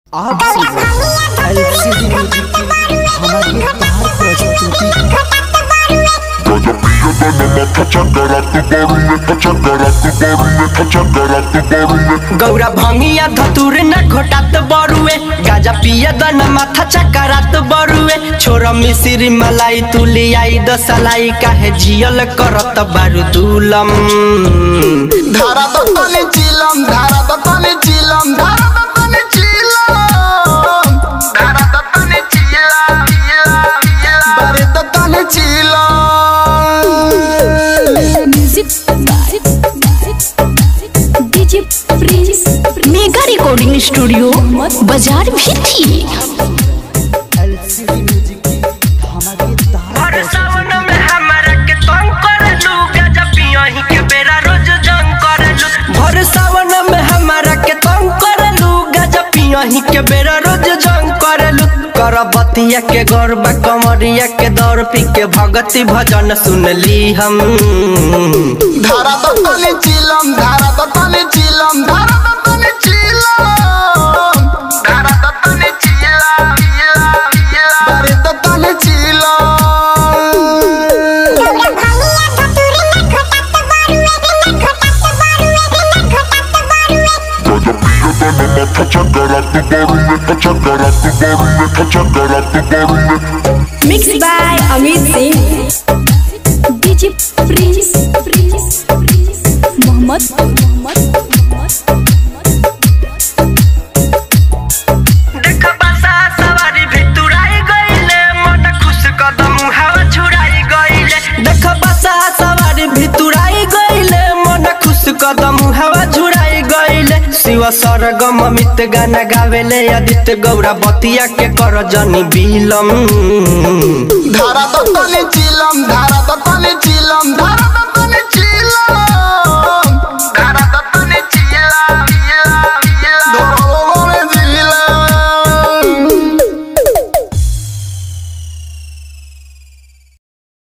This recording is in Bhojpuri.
आप सुन रहे हैं एलसीडी म्यूजिक की हमारी तार प्रस्तुति गौरा भंगिया धतुर न घोटात बरुए गाजा पिया दन माथा चकरात बरुए छोरा मिसिरी मलाई तुली आई दसलाई काहे जियल करत बारू दुलम धारा दत्ताने चिलम धारा दत्ताने चिलम धारा दत्ताने चिलम धारा दत्ताने चिलम बारे दत्ताने चिलम म्यूजिक DJ Prince mega recording studio बाजार भी थी एलसीडी म्यूजिक की हमारी तार भर सावन में हमरा के तंग करलू गाजा पियही के बेरा रोज जंग करलू भर सावन में हमरा के तंग करलू गाजा पियही के बेरा रोज जंग करलू कर बतिया के गौरबा कमरिया के दौर पी के भगती भजन सुनली हम धारा दत्ताने चिलम धारा दत्ताने चिलम धारा दत्ताने चिलम धारा दत्ताने चिलम बारे दत्ताने चिलम mix by Amit Singh DJ Prince Mohammad देख बसा सवारी भितुराई गईले मन खुश कदम हवा छुड़ाई गईले देख बसा सवारी भितुराई गईले मन खुश कदम हवा छुड़ाई गईले शिव सरगम अमित गाना गावेले आदित्य गौरा बतिया के कर जनी बिलम धारा